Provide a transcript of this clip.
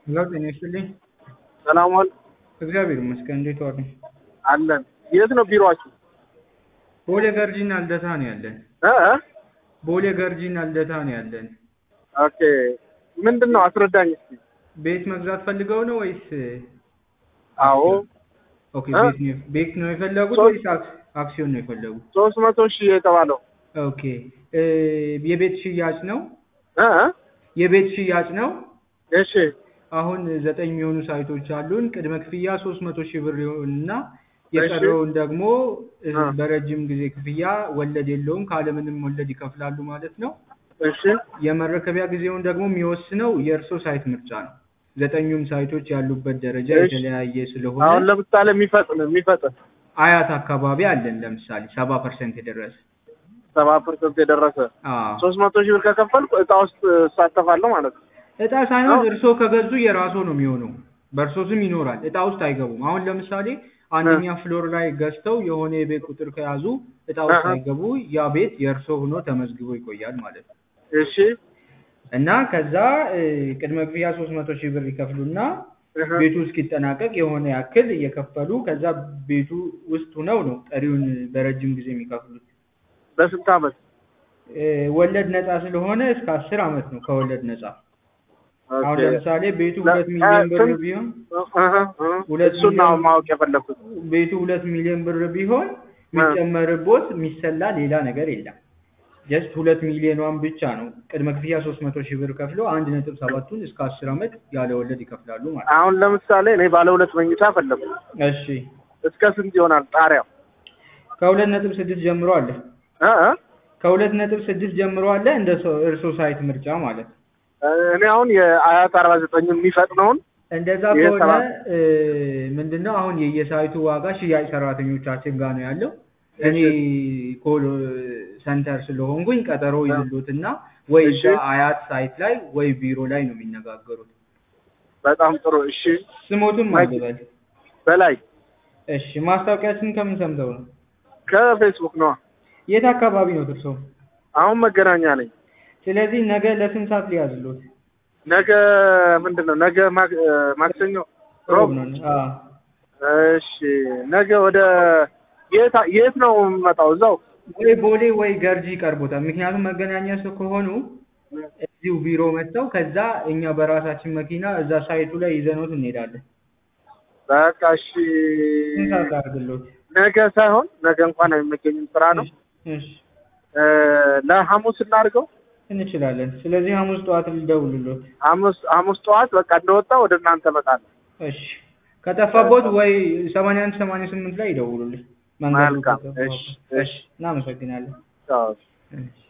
ሄሎ ጤና ይስጥልኝ። ሰላም ዋል እግዚአብሔር ይመስገን። እንዴት ዋሉ? አለን። የት ነው ቢሮአችሁ? ቦሌ ገርጂና ልደታ ነው ያለን። እ እ? ቦሌ ገርጂና ልደታ ነው ያለን። ኦኬ ምንድን ነው አስረዳኝ እስኪ። ቤት መግዛት ፈልገው ነው ወይስ? አዎ ኦኬ እ? ቤት ነው ቤት ነው የፈለጉት ሶ- ወይስ አክ- አክሲዮን ነው የፈለጉት? ሶስት መቶ ሺህ የተባለው ኦኬ እ የቤት ሽያጭ ነው እ እ? የቤት ሽያጭ ነው። እሺ አሁን ዘጠኝ የሚሆኑ ሳይቶች አሉን። ቅድመ ክፍያ ሶስት መቶ ሺህ ብር ይሆንና የቀረውን ደግሞ እ አ። በረጅም ጊዜ ክፍያ ወለድ የለውም ካለምንም ወለድ ይከፍላሉ ማለት ነው። እሺ የመረከቢያ ጊዜውን ደግሞ የሚወስነው የእርሶ ሳይት ምርጫ ነው። ዘጠኙም ሳይቶች ያሉበት ደረጃ እሺ። የተለያየ አሁን ስለሆነ ለምሳሌ የሚፈጥን የሚፈጥን አያት አካባቢ አለን ለምሳሌ ሰባ ፐርሰንት የደረሰ ሰባ ፐርሰንት የደረሰ አዎ። ሶስት መቶ ሺህ ብር ከከፈልኩ እጣ ውስጥ እሳተፋለሁ ማለት ነው። እጣ ሳይሆን አዎ። እርሶ ከገዙ የራሶ ነው የሚሆነው። በእርሶ ስም ይኖራል። እጣ ውስጥ አይገቡም። አሁን ለምሳሌ አንደኛ ፍሎር ላይ ገዝተው የሆነ የቤት ቁጥር ከያዙ እጣ ውስጥ አሀ። አይገቡ። ያ ቤት የእርሶ ሆኖ ተመዝግቦ ይቆያል ማለት ነው። እሺ እና ከዛ እ, ቅድመ ክፍያ ሶስት መቶ ሺህ ብር ይከፍሉና እህ። ቤቱ እስኪጠናቀቅ የሆነ ያክል እየከፈሉ ከዛ ቤቱ ውስጥ ሆነው ነው ቀሪውን በረጅም ጊዜ የሚከፍሉት። በስንት ዓመት? እ, ወለድ ነፃ ስለሆነ እስከ አስር አመት ነው ከወለድ ነፃ። አሁን ኦኬ። ለምሳሌ ቤቱ ለ- ሁለት ሚሊዮን ብር ስንት- ቢሆን እህ እህ። ሁለት እሱን ነው ሚሊዮን- ማወቅ የፈለኩት። ቤቱ ሁለት ሚሊዮን ብር ቢሆን የሚጨመርቦት የሚሰላ ሌላ ነገር የለም። ጀስት ሁለት ሚሊዮኗን ብቻ ነው ቅድመ ክፍያ ሶስት መቶ ሺህ ብር ከፍለው አንድ ነጥብ ሰባቱን እስከ አስር አመት ያለ ወለድ ይከፍላሉ ማለት ነው። አሁን ለምሳሌ እኔ ባለ ሁለት መኝታ ፈለኩ። እሺ እስከ ስንት ይሆናል ጣሪያው? ከሁለት ነጥብ ስድስት ጀምሮ አለ። እ እ? ከሁለት ነጥብ ስድስት ጀምሮ አለ እንደ ሰው- እርሶ ሳይት ምርጫ ማለት ነው። እኔ አሁን የአያት አርባ ዘጠኝ የሚፈጥነውን እንደዛ ይሄ ከሆነ ሰባት እ, ምንድነው አሁን የየሳይቱ ዋጋ ሽያጭ ሰራተኞቻችን ጋር ነው ያለው። እኔ ኮል ሰንተር ስለሆንኩኝ ቀጠሮ ይዝሉትና ወይ እሺ። እዛ አያት ሳይት ላይ ወይ ቢሮ ላይ ነው የሚነጋገሩት። በጣም ጥሩ። እሺ ስሞቱን ማይክ- ማግበል። በላይ እሺ ማስታወቂያችን ከምን ሰምተው ነው? ከፌስቡክ ነው። የት አካባቢ ነው እርሶ? አሁን መገናኛ ነኝ። ስለዚህ ነገ ለስንት ሰዓት ሊያዝሉት? ነገ ምንድን ነው? ነገ ማክ- እ፣ ማክሰኞ ሮብ። ሮብ ነው። አዎ እሺ ነገ ወደ የት የት ነው የምመጣው? እዛው ወይ ቦሌ ወይ ገርጂ ይቀርቦታል። ምክንያቱም መገናኛ ሰው ከሆኑ እዚሁ ቢሮ መጥተው ከዛ እኛ በራሳችን መኪና እዛ ሳይቱ ላይ ይዘኖት እንሄዳለን። በቃ እሺ። ስንት ሰዓት ላድርግሎት? ነገ ሳይሆን ነገ እንኳን አይመገኝም ስራ ነው። እሺ እ፣ ለሐሙስ እናድርገው። እንችላለን። ስለዚህ ሐሙስ ጠዋት ልደውልሎት። ሐሙስ ሐሙስ ጠዋት በቃ እንደወጣ ወደ እናንተ እመጣለሁ። እሺ ከጠፋቦት ወይ ሰማንያ አንድ ሰማንያ ስምንት ላይ ይደውሉልኝ። መንገዱ መልካም። ከጠፋቦት። እሺ፣ እሺ። እናመሰግናለን። ቻው። እሺ